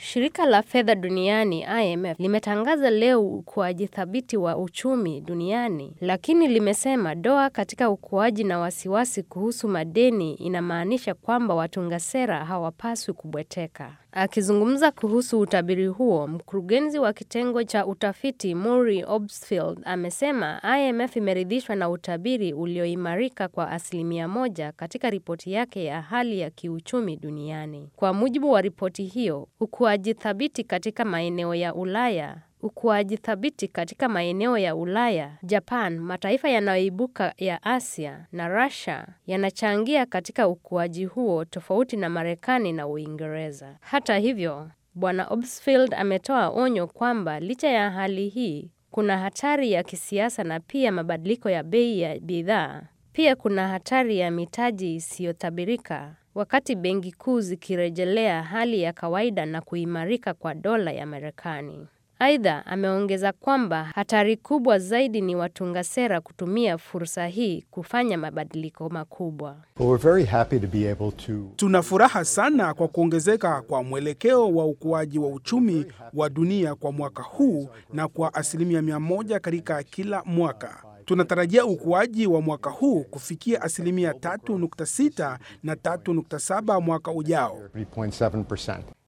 Shirika la fedha duniani IMF limetangaza leo ukuaji thabiti wa uchumi duniani, lakini limesema doa katika ukuaji na wasiwasi kuhusu madeni inamaanisha kwamba watunga sera hawapaswi kubweteka. Akizungumza kuhusu utabiri huo, mkurugenzi wa kitengo cha utafiti Murray Obstfeld amesema IMF imeridhishwa na utabiri ulioimarika kwa asilimia moja katika ripoti yake ya hali ya kiuchumi duniani. Kwa mujibu wa ripoti hiyo, ukuaji thabiti katika maeneo ya Ulaya ukuaji thabiti katika maeneo ya Ulaya, Japan, mataifa yanayoibuka ya Asia na Russia yanachangia katika ukuaji huo tofauti na Marekani na Uingereza. Hata hivyo, Bwana Obstfeld ametoa onyo kwamba licha ya hali hii, kuna hatari ya kisiasa na pia mabadiliko ya bei ya bidhaa. Pia kuna hatari ya mitaji isiyotabirika wakati benki kuu zikirejelea hali ya kawaida na kuimarika kwa dola ya Marekani. Aidha, ameongeza kwamba hatari kubwa zaidi ni watunga sera kutumia fursa hii kufanya mabadiliko makubwa. Tuna furaha sana kwa kuongezeka kwa mwelekeo wa ukuaji wa uchumi wa dunia kwa mwaka huu na kwa asilimia mia moja katika kila mwaka. Tunatarajia ukuaji wa mwaka huu kufikia asilimia 3.6 na 3.7 mwaka ujao.